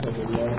بعثه الله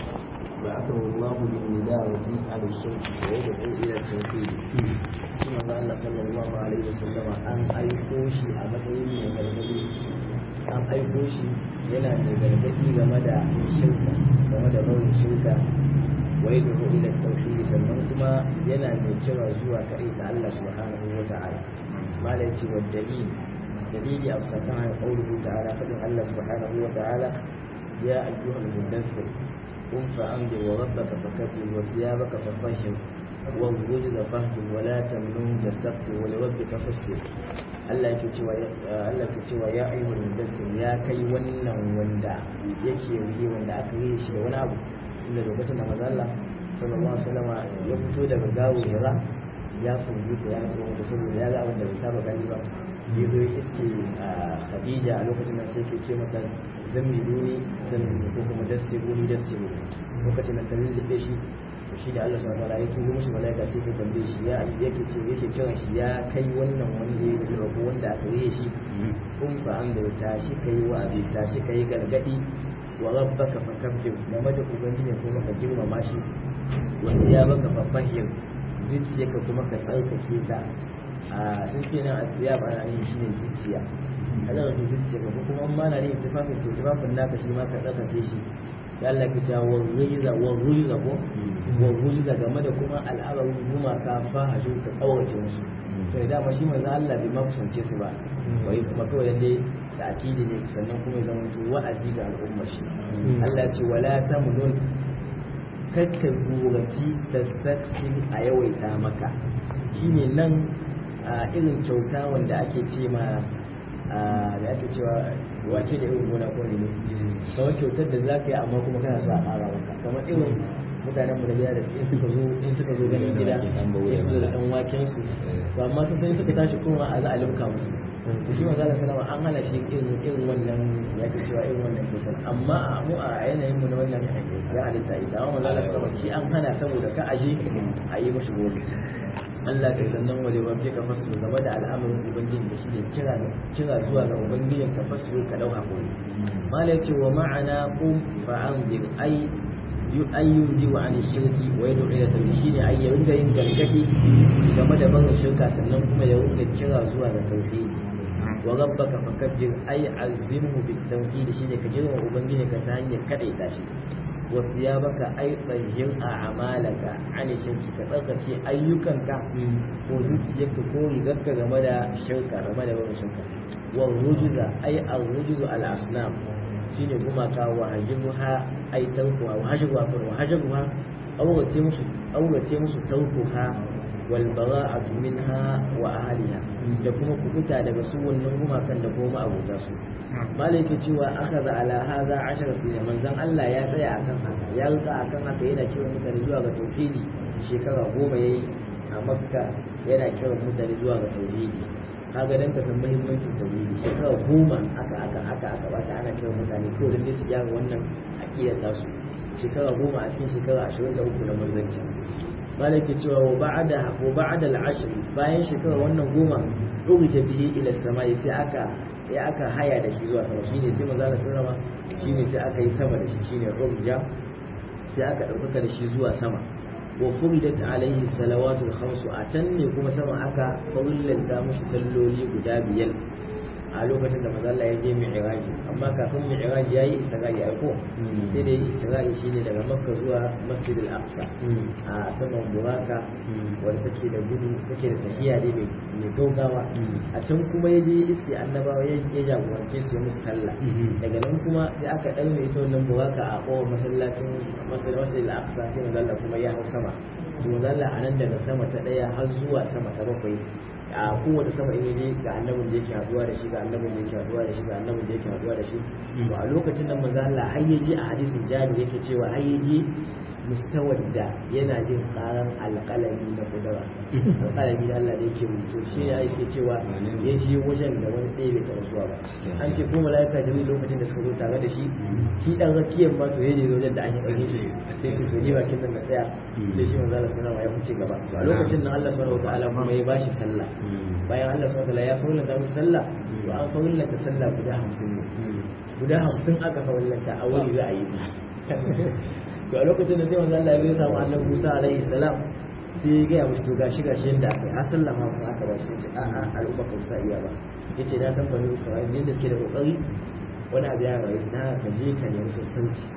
بعثه الله بالنداوة على الشرك ويدعو إلى التوحيد ثم قال صلى الله عليه وسلم أن أيقوشي أمسين من gargadi an aiko shi yana da gargadi game da shirka game da nauyin shirka wa yad'u ila tauhid sannan kuma yana mai kira zuwa kai ta Allah subhanahu wa ta'ala malai ce wa dalil dalili a sakan qawluhu ta'ala fadin Allah subhanahu wa ta'ala ya ayyuhal mudaththir قم فأنذر وربك فكبر وثيابك فطهر والرجل فاهجر ولا تمنن تستكثر ولربك فاصبر Allah yake cewa Allah yake cewa ya ayyuhal mudaththir ya kai wannan wanda yake yi wanda aka yi shi da wani abu inda lokacin da manzo Allah sallallahu alaihi wasallam ya fito daga gawo Hira ya furbuta ya tsoro da saboda ya ga abin da bai saba gani ba ya zo ya iske Khadija a lokacin nan sai ke ce mata zammiluni zammiluni ko kuma dassiruni dassiruni lokacin nan ta lullube shi to shi ne Allah subhanahu wa ta'ala ya turo mishi malaika sai ka tambaye shi ya yake ce yake kiran shi ya kai wannan wanda ya yi ko wanda aka yi shi kun fa an da tashi kai wa abi tashi kai gargadi wa rabbaka fakabbir game da ubangiji kuma ka girmama shi wa thiyabaka fafahir zuciyarka kuma ka tsarkake ta a sun ce nan asiya ba ana yin shi ne zuciya kada ka zuciya ka kuma ma na yin tufafin to tufafin naka shi ma ka tsarkake shi ya Allah ka ta wa ruiza wa ruiza ko wa ruiza game da kuma al'amarin gumaka fa haju ka tsawace musu to da dama shi manzo Allah bai ma kusance su ba wai kuma kawai dai da akidi ne sannan kuma ya zama wa'azi ga al'ummar shi Allah ya ce wala tamnun kakka guraci da sakkin a yawaita maka shine nan a irin kyauta wanda ake ce ma da ake cewa wake da irin gona ko ne kamar kyautar da za ka yi amma kuma kana so a ƙara maka kamar irin mutanen mu da gida da su in suka zo in suka zo ganin gida ya su da ɗan waken su to amma sun sai suka tashi kuma a za a limka musu to shi manzo Allah sallama an hana shi irin irin wannan ya ke cewa irin wannan kyautar amma a mu a yanayin mu na wannan ya halitta ita amma manzo Allah sallama shi an hana saboda ka aje a yi mashi gobe Allah ta sannan waje wafe ka fasu game da al'amarin ubangiji da shi ne kira kira zuwa ga ubangijin ka fasu ka dau hakuri malai ce wa ma'ana qum fa anzir ay yu ayyudi wa an shirki wa yad'u ila tawhid shine ay ya ringa yin gargadi game da barin shirka sannan kuma ya ringa kira zuwa ga tauhid wa rabbaka fakabbir ay azimhu bit tauhid shine ka girma ubangiji ka ta hanyar kadaita shi wasiyabaka ai tsayyin a amalaka an shirki ka tsarkake ayyukanka ko zuciyarka ko rigarka game da shirka game da wani shirka wa rujuza ai al rujuzu al asnam shine gumaka wa hajibuha ai tarkuha wa hajibuha wa hajibuha aurace musu aurace musu tarkuha wal bara'atu minha wa ahliha da kuma kubuta daga su wannan gumakan da kuma abota su malaki cewa akhadha ala hadha 10 sinin manzon Allah ya tsaya akan haka ya rutsa akan haka yana kiran mutane zuwa ga tauhidi shekara goma yayi a makka yana kiran mutane zuwa ga tauhidi kaga dan ka san muhimmancin tauhidi shekara goma aka aka aka aka bata ana kiran mutane ko dan su gyara wannan akidar tasu shekara goma a cikin shekara 23 na manzanci malaki cewa wa ba'da wa ba'da al-ashr bayan shekara wannan goma urija bihi ila samai sai aka sai aka haya da shi zuwa sama shine sai manzo Allah sallama shine sai aka yi sama da shi shine urja sai aka dauka da shi zuwa sama wa furidat alaihi salawatul khamsu a can ne kuma sama aka farillanta mushi salloli guda biyar a lokacin da manzo Allah ya je mi'raji amma kafin mi'raji yayi isra'i ai ko sai da yi isra'i shine daga makka zuwa masjid al-aqsa a saman buraka wanda take da gudu take da tafiya dai mai gaugawa a can kuma ya je iske annabawa ya jagorance su musu sallah daga nan kuma sai aka ɗaure ita wannan buraka a kowar masallacin masjid al-aqsa sai manzo Allah kuma ya hau sama to manzo Allah a nan daga sama ta ɗaya har zuwa sama ta bakwai a kowace sama in yaje ga annabin da yake haduwa da shi ga annabin da yake haduwa da shi ga annabin da yake haduwa da shi to a lokacin nan manzo Allah har yaje a hadisin Jabir yake cewa har yaje mustawar da yana jin karan alƙalami na kudura alƙalami da Allah da yake rubuto shi ya iske cewa ya ji wajen da wani ɗaya bai taɓa zuwa ba an ce ko mala'ika jibril lokacin da suka zo tare da shi shi dan rakiyar ma to yaje wajen da an yi ɗauke shi sai ce to ni bakin nan na tsaya sai shi manzo Allah sallallahu alaihi ya fice gaba to a lokacin nan Allah subhanahu wataala kuma ya bashi sallah bayan Allah subhanahu wataala ya faulanta musu sallah to an faulanta sallah guda 50 ne guda 50 aka faulanta a wuri za a yi to a lokacin da sai manzo Allah ya samu annabi Musa alaihi salam sai ya gaya musu to gashi gashi yadda aka yi har sallah ma wasu aka ba shi yace a a al'umma ka musa iya ba yace na san bani Isra'ila yadda suke da kokari wani abu ya rayu na ka je ka nemi sassanci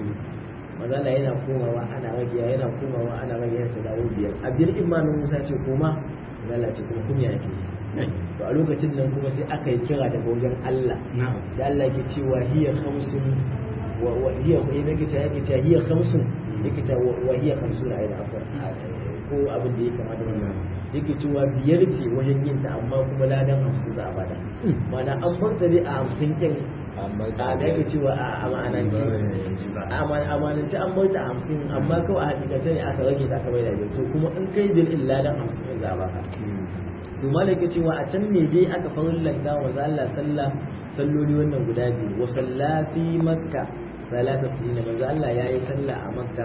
manzo Allah yana komawa ana rage yana komawa ana rage yana dawo biyar a biyar imanin Musa ce koma manzo Allah ce kuma kuma yake to a lokacin nan kuma sai aka yi kira daga wajen Allah sai Allah yake cewa hiya khamsun wa hiya yake ta yake ta hiya khamsun yake ta wa hiya khamsun ayda afwan ko abin da ya kamata wannan yake cewa biyar ce wajen yin ta amma kuma ladan hamsin za a bada mana an banta dai a hamsin kyan a da yake cewa a amanance a amanance an banta a hamsin amma kawai a hakikace ne aka rage ta aka bai da to kuma in kai bil illa ladan hamsin za a baka to malaka cewa a can ne dai aka farillanta wa Allah sallah salloli wannan guda biyu wa sallafi makka salata sinina manzo Allah yayi sallah a makka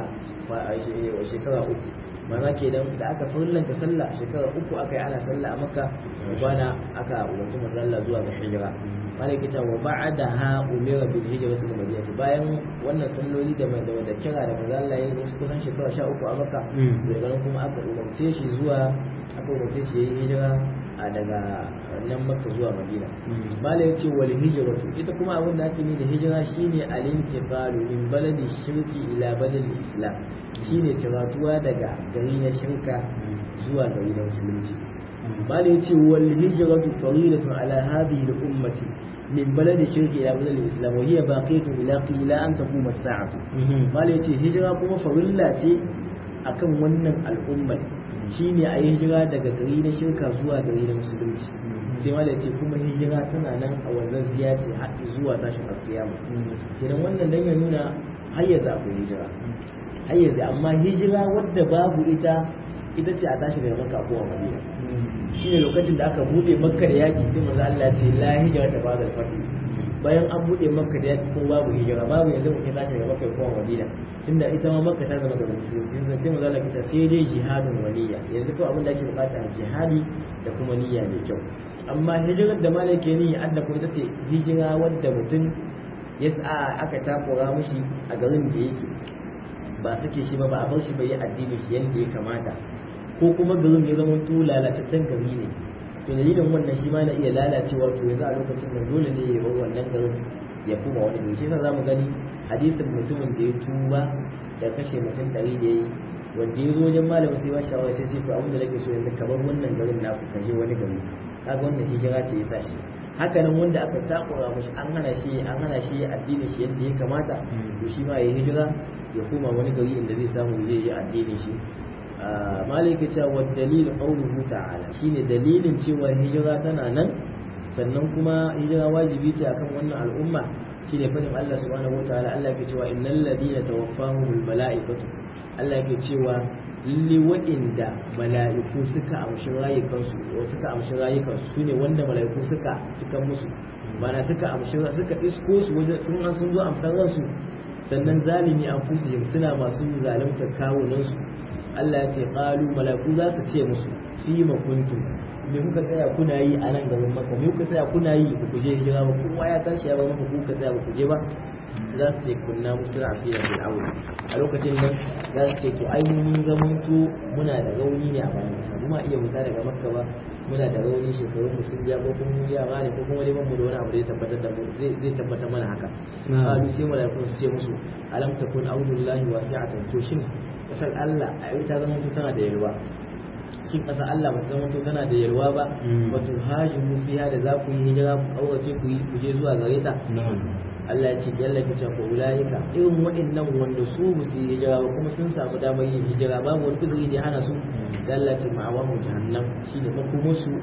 a shekara uku mana kenan da aka farillanta sallah shekara uku aka yi ana sallah a makka bana aka umarci manzo Allah zuwa ga hijira malaka ta wa ba'daha umira bil hijrati ila madinati bayan wannan salloli da mai da kira da manzo Allah yayi wasu kusan shekara 13 a makka daga nan kuma aka umarce shi zuwa aka umarce shi yayi hijira a daga nan makka zuwa madina mala ya ce wal hijratu ita kuma abin da ake da hijira shine al-intiqalu min baladi shirki ila baladi islam shine tiratuwa daga gari na shirka zuwa gari na musulunci mala ya ce wal hijratu faridatun ala hadhihi al-ummati min baladi shirki ila baladi islam wa hiya baqiyatun ila qila an taquma as-sa'atu mala ya ce hijira kuma farilla ce akan wannan al'ummar shine a yi hijira daga gari na shirka zuwa gari na musulunci sai ma da ce kuma hijira tana nan a wannan ziya ce har zuwa tashin alkiyama kenan wannan dan ya nuna har yanzu akwai hijira har yanzu amma hijira wadda babu ita ita ce a tashi daga makka ko madina shine lokacin da aka bude makka da yaki sai manzo Allah ce la hijira ta ba'da al-fatih bayan an bude makka da yaki ko babu hijira babu yanzu mutum tashi daga makka ko madina tunda ita ma makka ta zama da musulunci sai sai manzo Allah kita sai dai jihadun waliya yanzu ko abin da ake bukata jihadi da kuma niyya mai kyau amma hijirar da malaka ni adda ko ita ce hijira wadda mutum ya sa aka takura mushi a garin da yake ba sake shi ba ba a bar shi bai yi addini shi yadda ya kamata ko kuma garin ya zama to lalataccen gari ne to dalilin wannan shi ma na iya lalacewa to yanzu a lokacin da dole ne ya bar wannan garin ya kuma wani gari shi yasa zamu gani hadisin mutumin da ya tuba da kashe mutum ɗari da ya yi wanda ya zo wajen malamin sai ba shawara sai ce to abin da nake so yanzu ka bar wannan garin naku ka je wani gari kaga wannan hijira ce ya sa shi haka nan wanda aka takura mashi an hana shi an hana shi addinin shi yadda ya kamata to shi ma ya hijira ya koma wani gari inda zai samu zai yi addinin shi malaka cewa wa dalil qawluhu ta'ala shine dalilin cewa hijira tana nan sannan kuma hijira wajibi ce akan wannan al'umma shine fadin Allah subhanahu wataala Allah ke cewa innal ladina tawaffahumul malaikatu Allah ke cewa lalle waɗanda mala'iku suka amshi rayukansu suka amshi rayukansu su ne wanda mala'iku suka cika musu mana suka amshi suka isko su wajen sun an sun zo amsar ransu sannan zalimi an fusihim suna masu zaluntar kawunansu Allah ya ce qalu mala'iku za su ce musu fi ma kuntum me kuka tsaya kuna yi a nan gaban maka me kuka tsaya kuna yi ba ku je hijira ba kowa ya tashi ya ba maka kuka tsaya ba ku je ba za su ce kunna musra fi da fir'aun a lokacin nan za su ce to ai mun zaman to muna da rauni ne a bayan kasa kuma iya fita daga makka ba muna da rauni shekarun mu sun ja ko kuma mu yara ne ko kuma dai mu da wani abu da ya tabbatar da mu zai zai tabbatar mana haka qalu sai malaikun su ce musu alam takun audullahi wasi'atan to shin kasar Allah a ta zama to tana da yalwa shin kasar Allah ba ta zama to tana da yalwa ba wato hajimu fiha da za ku yi hijira ku kaurace ku yi ku je zuwa gare ta Allah ya ce yalla ka ce ko ulaika irin wa'annan wanda su ba su yi hijira ba kuma sun samu damar yin hijira babu wani uzuri da hana su da Allah ya ce ma'awahu jahannam shi da makomo su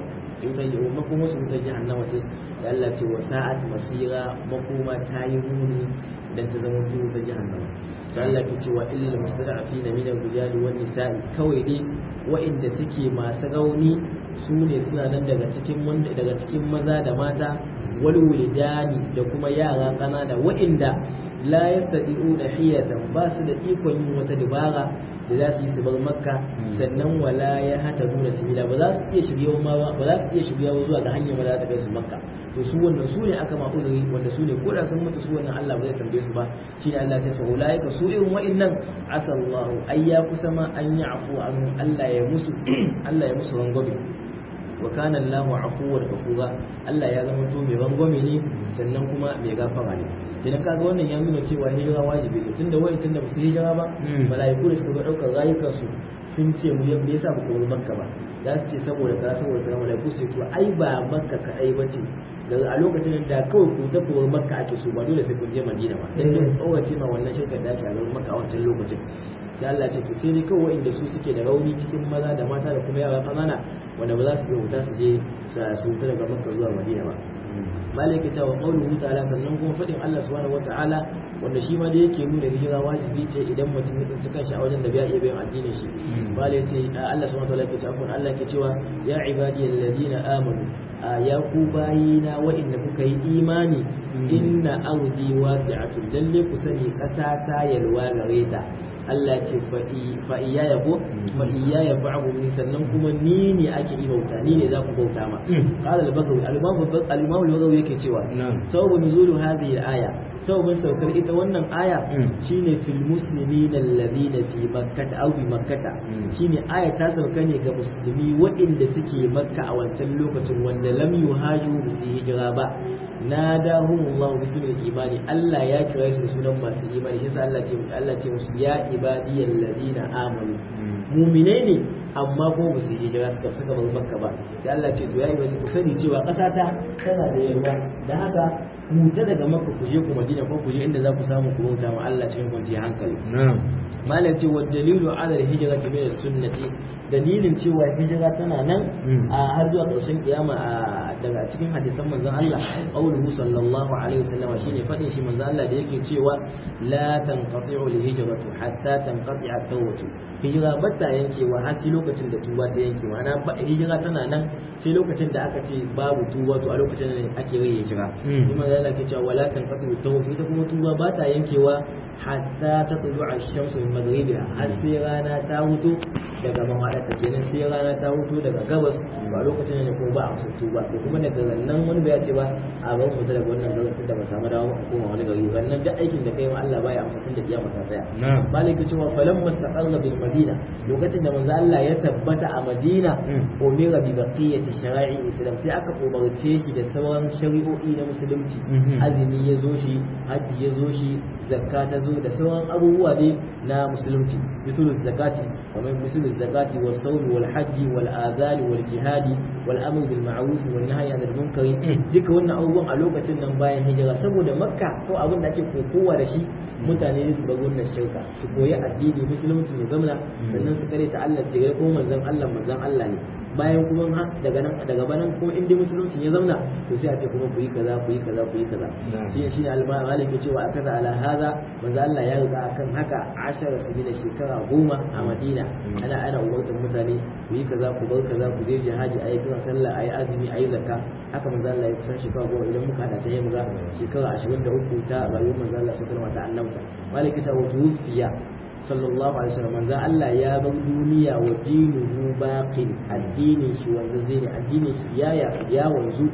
wutar makoma su wutar jahannama ce da Allah ce wa sa'at masira makoma ta yi muni dan ta zama wutar jahannama da Allah ke cewa illal mustada'afina min ar-rijali wan nisa'i kawai dai wa'inda suke masu rauni su ne suna nan daga cikin wanda daga cikin maza da mata wal wulidani da kuma yara kanana wa'inda la yastati'u da hiyatan ba su da ikon yin wata dabara da za su yi su bar makka sannan wala ya hata nuna sabila ba za su iya shirya ma ba za su iya shirya zuwa ga hanyar da za ta kai su makka to su wannan su ne aka ma uzuri wanda su ne koda sun mutu su wannan Allah ba zai tambaye su ba shine Allah ta fa ulaika su irin wa'annan asallahu ay ya kusa ma an yi afu an Allah ya musu Allah ya musu rangwame wa kana Allahu afuwar ghafura Allah ya zama to mai rangwame ne sannan kuma mai gafara ne idan kaga wannan ya nuna cewa hijira wajibi ne tunda wai tunda ba su hijira ba malaiku da suka ga daukar rayukan su sun ce mu me yasa ba ku makka ba za su ce saboda kaza saboda kaza malaiku su ce to ai ba makka kadai bace daga a lokacin da kawai ku ta kowar makka ake so ba dole sai kun je madina ba dan yin tsawace ma wannan shirkar da ake a garin makka a wancan lokacin sai Allah ce to sai dai kawai inda su suke da rauni cikin maza da mata da kuma yara kanana wanda ba za su iya wuta su je su wuta daga makka zuwa madina ba malaka ta wa qawluhu ta'ala sannan kuma fadin Allah subhanahu wata'ala wanda shi ma da yake nuna hijira wajibi ce idan mutum ya tsinci kanshi a wajen da bai iya bayan addinin shi malaka ce Allah subhanahu wata'ala ke cewa Allah ke cewa ya ibadiyal ladina amanu ya ku bayina wa'inda kuka yi imani inna ardi wasi'atun lalle ku sani kasa ta yalwa gare ta Allah ce fa iya ya ko fa iya ya ba'u ni sannan kuma ni ne ake yi bauta ni ne za ku bauta ma qala al-bagawi al-imam al-imam al-bagawi yake cewa sababu nuzulu hadhihi al-aya sababin saukar ita wannan aya shine fil muslimin alladhina fi makkah aw bi makkah shine aya ta sauka ne ga musulmi waɗanda suke makka a wancan lokacin wanda lam yuhaju su hijira ba nadahumullahu bismil imani Allah ya kira su da sunan masu imani shi Allah ce Allah ce musu ya ibadiyal ladina amanu mu'mine ne amma ko ba su hijira suka suka bar makka ba sai Allah ce to ya yi ku sani cewa ƙasa ta tana da yarwa da haka ku ta daga makka ku je ku madina ko ku je inda za ku samu ku bauta ma Allah cikin kwanciyar hankali malam ce wa dalilu ala hijrati min sunnati dalilin cewa hijira tana nan a har zuwa ƙarshen kiyama daga cikin hadisan manzon Allah qauluhu sallallahu alaihi wasallam shine fadin shi manzon Allah da yake cewa la tanqati'u al-hijratu hatta tanqati'a at-tawbatu hijira bata yankewa har sai lokacin da tuba ta yanke ma'ana hijira tana nan sai lokacin da aka ce babu tuba to a lokacin ne ake rage hijira kuma Allah ke cewa wala tanqati'u at-tawbatu ita kuma tuba bata yankewa hatta tatlu'a ash-shamsu min maghribiha har sai rana ta hutu daga mahaɗata kenan sai rana ta hutu daga gabas ba lokacin ne ko ba a musu ba to kuma daga nan wani bai ce ba a bar mu daga wannan garin da ba samu dawo ba koma wani gari wannan duk aikin da kai ma Allah baya amsa tun da kiyama ta tsaya malik ya ce wa falam mustaqarra bil madina lokacin da manzo Allah ya tabbata a Madina umira bi baqiyati shara'i islam sai aka umarce shi da sauran shari'o'i na musulunci azumi ya zo shi haji ya zo shi zakka ta zo da sauran abubuwa ne na musulunci misalul zakati kamar misalul zakati was sawm wal hajji wal adhan wal jihadi wal amr bil ma'ruf wal nahy anil munkar duka wannan abubuwan a lokacin nan bayan hijira saboda makka ko abin da ake kokowa da shi mutane su bar wannan shirka su koyi addini musulunci ne zamana sannan su kare ta Allah ce ko manzon Allah manzon Allah ne bayan kuma daga nan daga banan kuma in dai musulunci ya zauna to sai a ce kuma ku yi kaza ku yi kaza ku yi kaza shi shi al-malik ya ce wa akaza ala hada manzo Allah ya riga akan haka ashara sabila shekara goma a Madina ana ana umartar mutane ku yi kaza ku bar kaza ku je jihadi ayi kiran sallah ayi azumi ayi zakka haka manzo Allah ya kusan shekara goma idan muka hada ta yi muga shekara 23 ta rayuwar manzo Allah sallallahu alaihi wasallam ta annabta malik ta wa tufiya sallallahu alaihi wasallam manzo Allah ya bar duniya wa dinuhu baqin addinin shi wanzu zai ne addinin shi ya ya wanzu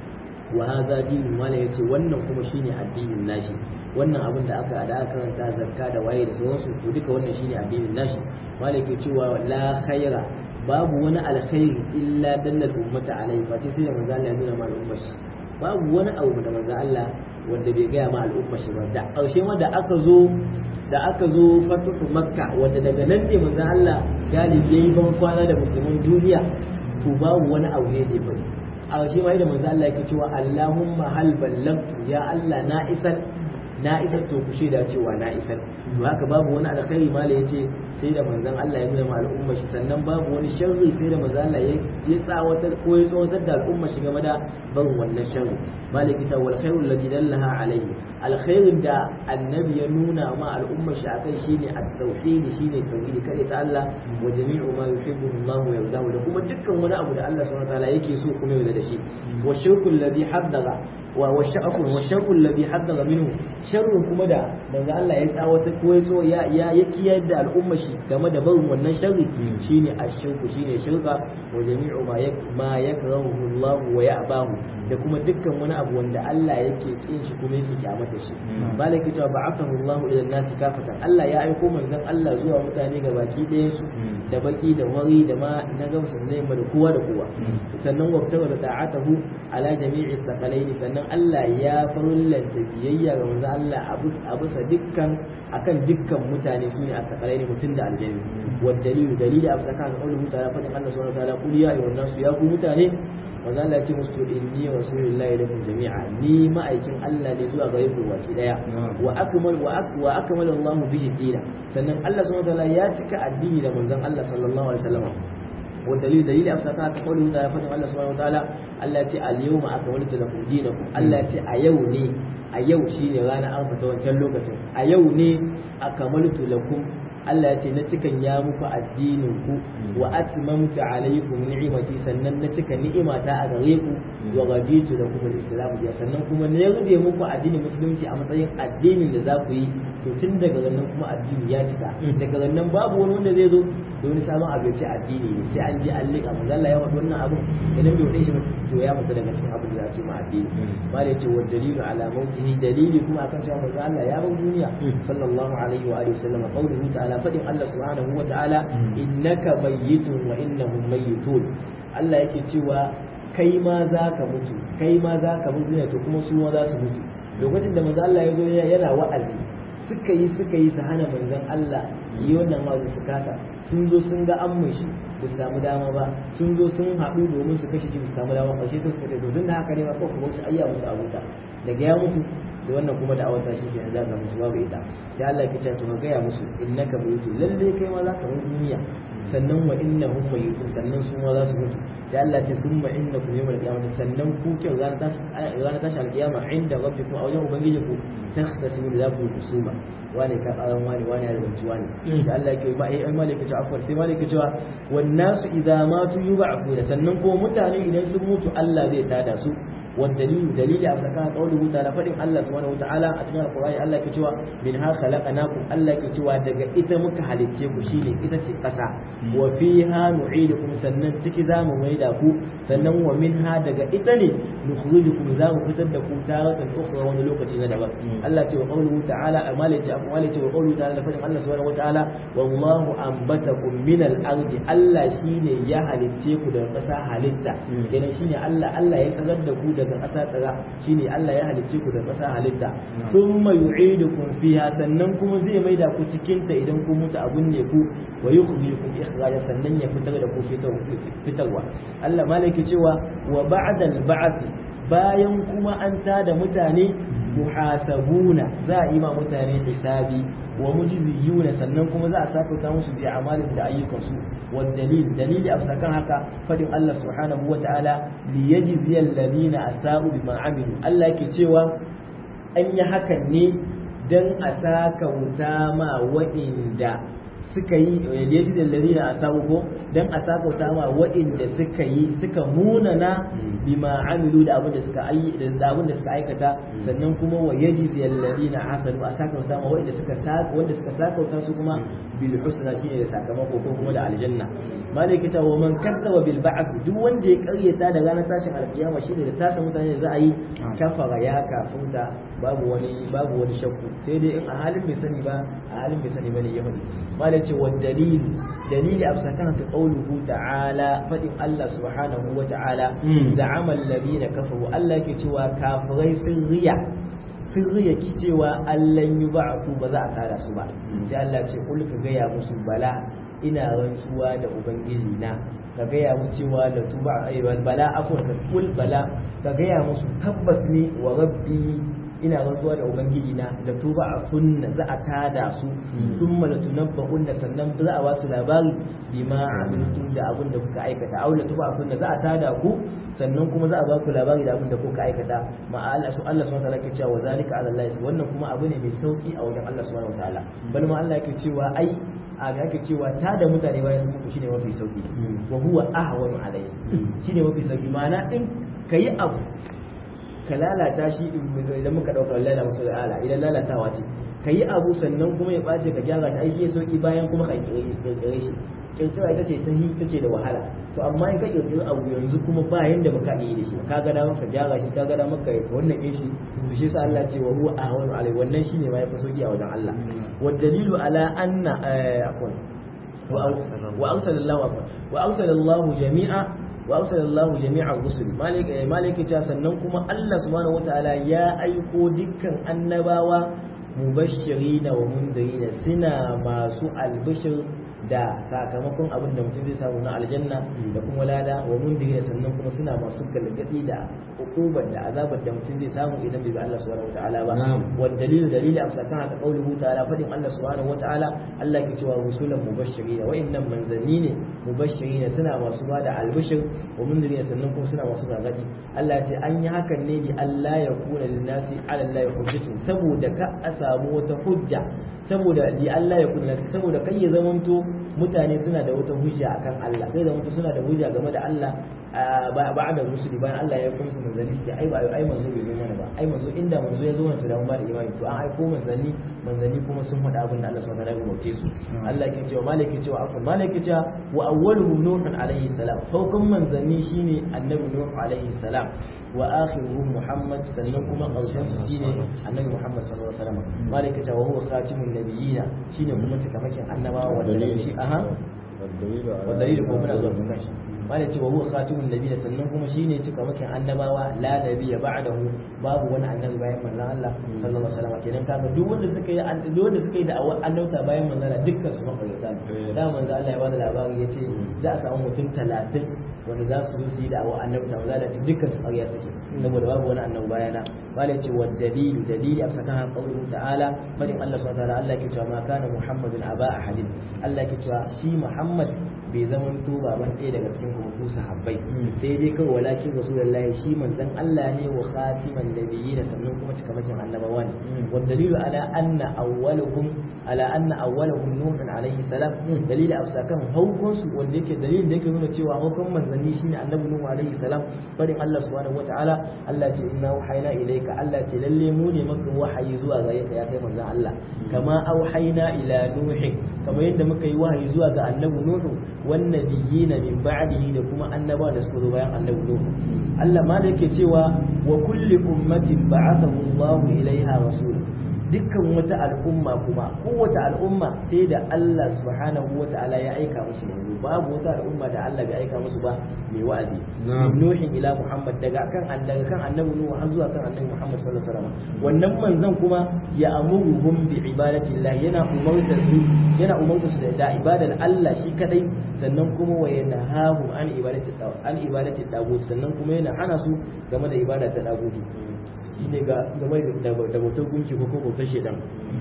wa hadha dinu mala yace wannan kuma shine addinin nashi wannan abin da aka da aka karanta zakka da waye da sauransu to duka wannan shine addinin nashi mala yake cewa la khaira babu wani alkhairi illa dallal ummata alai fa sai manzo Allah ya nuna ma al'ummar shi babu wani abu da manzo Allah wanda bai gaya ma al'ummar shi ba da ƙarshe ma da aka zo da aka zo fatuhu makka wanda daga nan ne manzo Allah galibi yayi ban kwana da musulman duniya to babu wani abu ne da bai a ƙarshe ma da manzo Allah yake cewa Allahumma hal ballagtu ya Allah na isar na isar to ku shaida cewa na isar to haka babu wani alkhairi mala yace sai da manzon Allah ya nuna ma al'umma shi sannan babu wani sharri sai da manzon Allah ya tsawatar ko ya tsawatar da al'umma shi game da barin wannan sharri malaki ta wal khairu alladhi dallaha alayhi alkhairin da annabi ya nuna ma al'umma shi akai shine at-tauhid shine tauhidi kare ta Allah wa jami'u ma yuhibbu Allah wa yardahu da kuma dukkan wani abu da Allah subhanahu wa ta'ala yake so kuma yarda da shi wa shirku alladhi haddara wa sha'akun wa sharrul ladhi haddara minhu sharrun kuma da manzo Allah ya tsawata ko ya so ya ya kiyar da al'umma shi game da barin wannan sharri shine ashirku shine shirka wa jami'u ma yak ma yakrahu Allah wa ya'bahu da kuma dukkan wani abu wanda Allah yake kin shi kuma yake kyamata shi balaki ta ba'athahu Allah ila an-nas kafatan Allah ya aiko manzon Allah zuwa mutane ga baki ɗayan su da baki da wari da ma na gamsa ne da kowa da kowa sannan wabtawa da ta'atahu ala jami'i thaqalaini sannan Allah ya farullanta biyayya ga manzo Allah a bisa dukkan akan dukkan mutane sune a takarai ne mutum da aljanni wa dalilu dalili a bisa kan qaulin mutane fadin Allah subhanahu wa ta'ala qul ya ayyuhan nasu ya ku mutane manzo Allah ya ce musu inni rasulullahi lakum jami'a ni ma'aikin Allah ne zuwa gare ku baki daya wa akmal wa akmal Allah bihi dina sannan Allah subhanahu wa ta'ala ya cika addini da manzon Allah sallallahu alaihi wasallam والدليل دليل أمسكها كقوله تعالى فإن الله سبحانه وتعالى التي اليوم أكملت لكم دينكم التي أيوني أيو شيني رانا أنفة وانشان لوكة أيوني أكملت لكم Allah ya ce na cikan ya muku addininku wa atmamtu alaykum ni'imati sannan na cika ni'imata a gare ku wa raditu da kuma islam ya sannan kuma na yarda muku addinin musulunci a matsayin addinin da za ku yi to tun daga nan kuma addini ya cika daga nan babu wani wanda zai zo da wani sabon abu ya ce addini ne sai an je an liƙa manzo Allah ya faɗi wannan abu idan bai wade shi to ya mutu daga cikin abu da ya ce ma addini mala ya ce wa dalilu ala mautihi dalili kuma akan cewa manzo Allah ya bar duniya sallallahu alaihi wa alihi wasallam qawluhu ta'ala fadin Allah subhanahu wa ta'ala innaka mayyitun wa innahum mayyitun Allah yake cewa kai ma za ka mutu kai ma za ka mutu ne to kuma su ma za su mutu lokacin da manzo Allah ya zo yana wa'azi suka yi suka yi su hana manzon Allah yi wannan wa'azi su kasa sun zo sun ga an shi ba su samu dama ba sun zo sun haɗu domin su kashe shi ba su samu dama ba shi to suka ce to tun da haka ne ma ko kuma wasu ayya musu abuta daga ya mutu da wannan kuma da awata shi kenan za ka mutu babu ita sai Allah ya ce to ka gaya musu innaka mayitu lalle kai ma za ka mutu duniya sannan wa innahum mayitun sannan su ma za su mutu sai Allah ce summa innakum yawmal qiyamati sannan ku kin ranar tashi ranar tashi alqiyama inda rabbikum a wajen ubangijinku takhtasimu da ku kusuma wani ka karan wani wani ya rubuci wani sai Allah yake ba ai malaka ce afwar sai malaka cewa wan nasu idza matu yub'athuna sannan kuma mutane idan sun mutu Allah zai tada su والدليل دليل أمسكها قوله تعالى فإن الله سبحانه وتعالى أتنا القرآن الله كتوى منها خلقناكم الله كتوى دقا إتا مكهلتكم شيني إتا تقسى وفيها نعيدكم سنن تكذا مميدكم سنن ومنها دقا إتني نخرجكم زام فتدكم تارة أخرى ونلوكة ندبا الله كتوى قوله تعالى أمالي أمالي وقوله تعالى فإن الله سبحانه وتعالى والله أنبتكم من الأرض الله شيني يهلتكم دقا هلتا يعني شيني الله الله يتغدكم daga ƙasa tsara shine Allah ya halicce ku da ƙasa halitta thumma yu'idukum fiha sannan kuma zai maida ku cikin ta idan ku mutu abun ne ku wa yukhrijukum ikhraja sannan ya fitar da ku fitarwa Allah malaki cewa wa ba'da al-ba'th bayan kuma an tada mutane muhasabuna za a yi ma mutane hisabi wa mujziyuna sannan kuma za a saka musu bi amalin da ayyukansu wal dalil dalili a sakan haka fadin Allah subhanahu wa ta'ala li yajzi alladhina asa'u bima amilu Allah yake cewa an yi hakan ne dan a saka wuta ma wa'inda suka yi yajzi alladhina asa'u ko dan a saka wuta ma wa'inda suka yi suka munana bima amilu da abin da suka ayi da abin da suka aikata sannan kuma wa yajzi alladhina hasanu a saka wuta ma wanda suka saka wanda suka saka wuta su kuma bil husna shine da sakamako ko kuma da aljanna malaka ta wa man kadzaba bil ba'th duk wanda ya karyata da ranar tashin alkiyama shine da tashin mutane da za a yi kafara ya kafunta babu wani babu wani shakku sai dai in a halin bai sani ba a halin bai sani bane ya faɗi malaka ce wa dalil dalili absakan ta qawluhu ta'ala fadin Allah subhanahu wa ta'ala za'ama alladhina kafaru Allah yake cewa kafirai sun riya sun riya ki cewa Allah yi ba'atu ba za a tada su ba sai Allah ce kul ka gaya musu bala ina rantsuwa da ubangiji na ka gaya musu cewa la tuba ayyuhal bala afur ka kul bala ka gaya musu tabbas ni wa rabbi ina rantsuwa da ubangiji na da tuba a sunna za a tada su thumma la tunabba'un sannan za a ba su labari bima amiltum da abin da kuka aikata aw la tuba a sunna za a tada ku sannan kuma za a ba ku labari da abin da kuka aikata ma Allah su Allah subhanahu wataala ke cewa wa zalika ala Allah wannan kuma abu ne mai sauki a wajen Allah subhanahu wataala bal ma Allah yake cewa ai a ga ake cewa ta da mutane bayan sun mutu shine mafi sauki wa huwa ahwanu alayhi shine mafi sauki ma'ana in kayi abu ka lalata shi idan muka dauka lalata musu ala idan lalatawa ce kayi abu sannan kuma ya bace ka gyara shi ai shi sauki bayan kuma ka kirkire shi kirkira ita ce ta hi take da wahala to amma in ka kirkiri abu yanzu kuma ba yanda baka yi da shi ka ga dama ka gyara shi ka ga dama ka wannan ɗin shi to shi sa Allah ce wa huwa ahwanu alai wannan shine ma yafi sauki a wajen Allah wa dalilu ala anna akon wa arsalallahu wa arsalallahu jami'a wa arsalallahu jami'a rusul malik malik ta sannan kuma Allah subhanahu wataala ya aiko dukkan annabawa mubashirina wa mundirina suna masu albishir da sakamakon abin da mutum zai samu na aljanna da kuma lada wa mundiri sannan kuma suna masu galgadi da hukubar da azabar da mutum zai samu idan bai bi Allah subhanahu wataala ba wa dalilu dalili a sakan haka qauluhu ta'ala fadin Allah subhanahu wataala Allah ke cewa rusulan mubashirin wa innam manzanni ne mubashirin suna masu bada albishir wa mundiri sannan kuma suna masu gargadi Allah ya ce an yi hakan ne bi Allah ya kuna linnasi ala Allah hujjatun saboda ka a samu wata hujja saboda li Allah ya kuna saboda kai ya zamanto mutane suna da wata hujja akan Allah sai zamanto suna da hujja game da Allah ba da rusuli bayan Allah ya kuma su manzanni su ai ba ai manzo bai zo mana ba ai manzo inda manzo ya zo mana to da mun ba da imani to an aiko manzanni manzanni kuma sun faɗa abin da Allah subhanahu wa ta'ala ya umarce su Allah ke cewa malaki cewa afwan malaki cewa wa awwaluhum nuhun alaihi salam farkon manzanni shine annabi nuh alaihi salam wa akhiruhum muhammad sannan kuma karshen su shine annabi muhammad sallallahu alaihi wasallam malaka ta wa huwa khatimun nabiyina shine kuma cikamakin annabawa wanda shi aha wa dalil ko muna zuwa kan shi malaka ce wa huwa khatimun nabiyina sannan kuma shine cikamakin annabawa la nabiyya ba'dahu babu wani annabi bayan manzon Allah sallallahu alaihi wasallam kenan kaga duk wanda suka yi duk wanda suka yi da annabta bayan manzon Allah dukkan su makarata da manzon Allah ya bada labari yace za a samu mutum 30 wanda za su zo su yi da awa annabta maza da dukkan su ƙarya suke saboda babu wani annabi bayana malai ce wa dalilu dalili a sakan qawluhu ta'ala fadin Allah subhanahu wa ta'ala Allah ke cewa ma kana muhammadun aba ahadin Allah ke cewa shi muhammad bai zama to baban ɗaya daga cikin kuma ku sahabbai sai dai kawai walakin rasulullahi shi manzon Allah ne wa khatiman nabiyyin sannan kuma cikamakin annabawa ne wa dalilu ala anna awwaluhum ala anna awwaluhum nuh alayhi salam dalili a sakan haukun su wanda yake dalilin da yake nuna cewa haukun manzanni shine annabi nuh alayhi salam fadin Allah subhanahu wataala Allah ce inna wahayna ilayka Allah ce lalle mu ne maka wahayi zuwa gare ka ya kai manzon Allah kama auhayna ila nuh kamar yadda muka yi wahayi zuwa ga annabi nuh والنبيين من بعده da kuma annaba da suka zo bayan annabi Nuhu Allah ma da yake cewa wa kulli ummatin ba'athahu Allah ilaiha rasul dukkan wata al'umma kuma kowace al'umma sai da Allah subhanahu wa ta'ala ya aika musu manzo babu wata al'umma da Allah bai aika musu ba mai wa'azi nuhin ila Muhammad daga kan daga kan annabi Nuhu har zuwa kan annabi Muhammad sallallahu alaihi wasallam wannan manzon kuma ya amuruhum bi ibadatillah yana umarta su yana umarta su da ibadar Allah shi kadai sannan kuma wa yanahahum an ibadati an ibadati dagut sannan kuma yana hana su game da ibada ta dagutu shine ga game da bautar gunki ko bautar shedan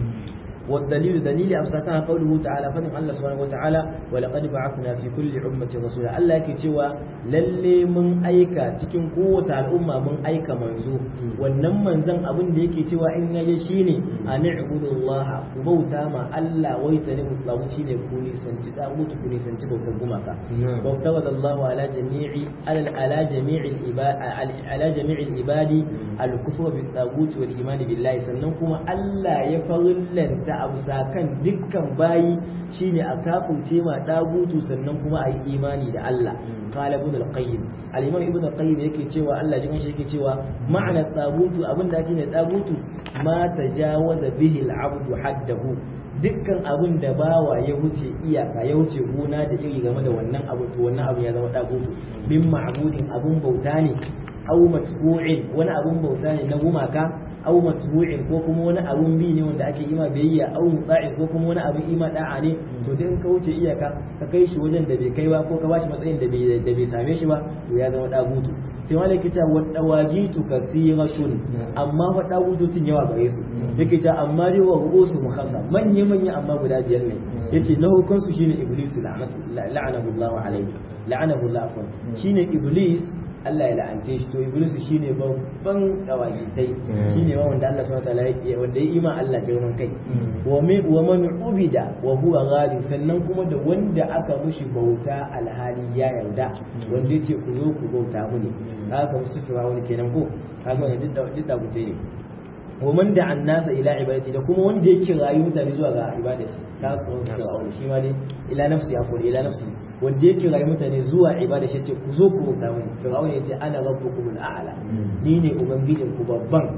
والدليل دليل أمسكها قوله تعالى فنم الله سبحانه وتعالى ولقد بعثنا في كل أمة رسولا الله كتوى للي من أيكا تكن قوة الأمة من أيكا منزو ونم منزن أبن ديكي توى إن يشيني أن اعبدوا الله وبوتا ما ألا ويتنم الطاغوتين كوني سنتي طاغوت كوني سنتي بوكبومك وافترض الله على جميع على على جميع العباد على جميع العباد الكفر بالطاغوت والإيمان بالله سننكم ألا يفرلن da abu kan dukkan bayi shine a kafurce ma dagutu sannan kuma a yi imani da Allah qala ibn al-qayyim al-imam ibn al-qayyim yake cewa Allah jikan shi yake cewa ma'ana tagutu abinda ake ne tagutu ma tajawaza bihi al-abdu haddahu dukkan abin da bawa ya wuce iyaka ya wuce gona da iri game da wannan abu to wannan abu ya zama dagutu min ma'budin abun bauta ne aw matbu'in wani abun bauta ne na gumaka aw matbu'in ko kuma wani abun bi ne wanda ake ima biyayya aw muta'in ko kuma wani abun ima da'a ne to dai in ka wuce iyaka ka kai shi wajen da bai kai ba ko ka bashi matsayin da bai da bai same shi ba to ya zama dagutu sai wani yake cewa wadda wajitu kasiratun amma fa dagutocin yawa gare su yake ta amma dai wa ru'usu mukhassa manya manya amma guda biyar ne yace na hukun su shine iblis la'anatu la'anahu Allah alayhi la'anahu Allah shine iblis Allah ya la'ante shi to iblis shine babban dawajitai shine ma wanda Allah subhanahu wataala ya wanda ya ima Allah girman kai wa me wa man ubida wa huwa ghalib sannan kuma da wanda aka mushi bauta alhali ya yarda wanda yace ku zo ku bauta mu ne haka musu fira wani kenan ko haka wannan duk da duk da gute ne wa man da annasa ila ibadati da kuma wanda yake rayu mutane zuwa ga ibada shi ka kuma fir'aun shi ma dai ila nafsi akwai ila nafsi wanda yake rayu mutane zuwa ibada shi ce ku zo ku bauta mini fir'aun ya ce ana rabbukum al'ala ni ne ubangijin ku babban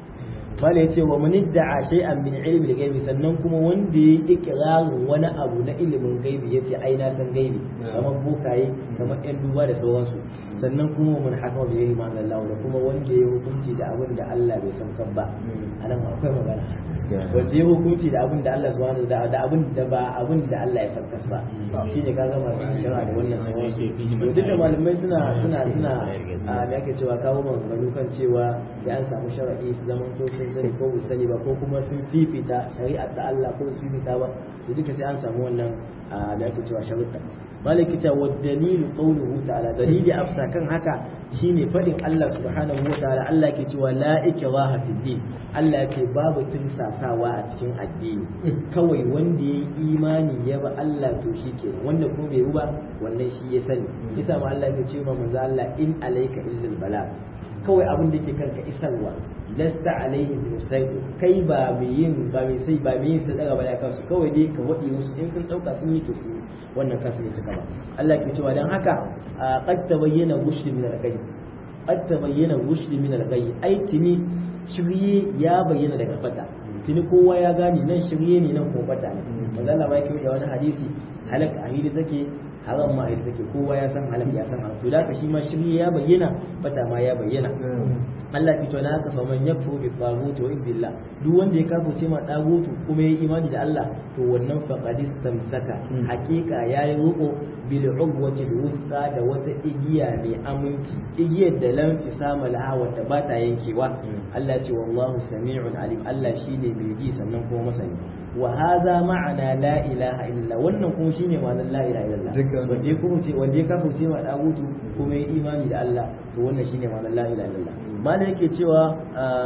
mala ya ce wa man idda'a shay'an min ilmi al-ghaibi sannan kuma wanda ya yi ikrarin wani abu na ilimin gaibi yace ai na san gaibi kamar bokaye kamar yan duba da sauransu sannan kuma mun hakama bi yayi ma'ana Allah da kuma wanda ya hukunci da abin da Allah bai san kan ba anan akwai magana wanda ya hukunci da abin da Allah subhanahu da da abin da ba abin da Allah ya san kas ba shine ka gama shari'a da wannan sauransu to duk da malamai suna suna suna a me ake cewa kawo maganganu kan cewa ya an samu shari'i su zaman to sun sani ko su sani ba ko kuma sun fifita shari'ar da Allah ko su fifita ba to duka sai an samu wannan da ake cewa sharuɗa malaki ta wa dalilu qawluhu ta'ala dalili afsa kan haka shine fadin Allah subhanahu wa ta'ala Allah yake cewa la ikraha fid din Allah yake babu tinsasawa a cikin addini kawai wanda ya imani ya ba Allah to shikenan wanda kuma bai ba wannan shi ya sani yasa ma Allah yake cewa manzo Allah in alayka illal bala kawai abin da yake kanka isarwa lasta alaihi musaidu kai ba mai yin ba mai sai ba mai yin sadaka ba da kansu kawai dai ka wadi musu in sun dauka sun yi to su wannan kansu ne suka ba Allah ke cewa dan haka qad tabayyana rushd min al-ghayb qad tabayyana rushd min al-ghayb ai tini shirye ya bayyana daga fata tuni kowa ya gane nan shirye ne nan kuma fata ne manzo Allah ba yake da wani hadisi halaka ahidi take haram ma ita take kowa ya san halal ya san haram to da shi ma shirye ya bayyana fata ma ya bayyana Allah fito na haka faman yakfu bi tagut wa billah duk wanda ya kafirce ma tagutu kuma ya imani da Allah to wannan faqad istamsaka hakika yayi ruko bil ugwati wusta da wata igiya mai aminci igiyar da lam isama laha wata ba ta yankewa Allah ce wallahu sami'un alim Allah shine mai ji sannan kuma masani wa hadha ma'ana la ilaha illa wannan kuma shine ma'anar la ilaha illallah wanda ya kuma ce wanda ya kafirce ma dagutu kuma ya imani da Allah to wannan shine ma'anar la ilaha illallah malai yake cewa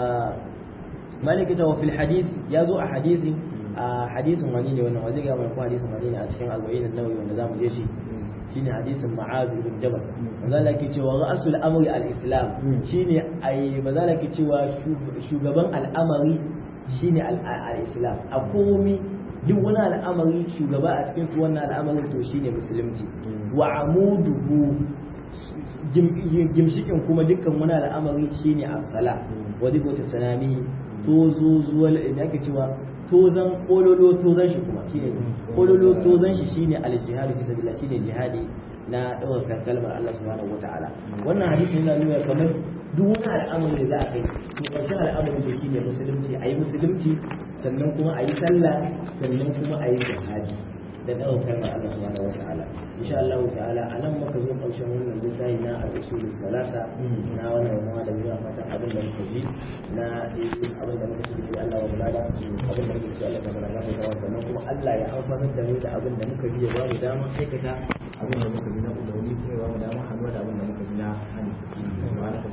malai yake cewa fil hadith ya zo a hadisin a hadisin wani ne wannan wajen ga mai ko hadisin wani ne a cikin arba'in an-nawawi wanda zamu je shi shine hadisin ma'az ibn jabal manzo Allah yake cewa ra'sul amri al-islam shine ai manzo Allah yake cewa shugaban al'amari shine al-islam a komi duk wani al'amari shugaba a cikin wannan al'amarin to shine musulunci wa amuduhu gimshikin kuma dukkan wani al'amari shine as-sala wa dikota sanami tozo zuwa da ake cewa tozan kololo tozan shi kuma shine kololo tozan shi shine al-jihad fi sabilillah shine jihadi na ɗaukar kalmar Allah subhanahu wata'ala wannan hadisi yana nuna kamar duk wani al'amari da za a kai to ƙarshen al'amari da shine musulunci ayi musulunci sannan kuma ayi sallah sannan kuma ayi jihadi da ɗaukar kalmar Allah subhanahu wata'ala insha Allah ta'ala a nan muka zo ƙarshen wannan littafi na al-usul salasa na wannan ruwa da zuwa fatan abin da muka ji na abin da muka ji da Allah wa bulada abin da muka ji Allah ta bada gafa sannan kuma Allah ya amfanar da mu da abin da muka ji ya ba mu dama aikata abin da muka ji na umarni kuma ya ba mu dama hannuwa da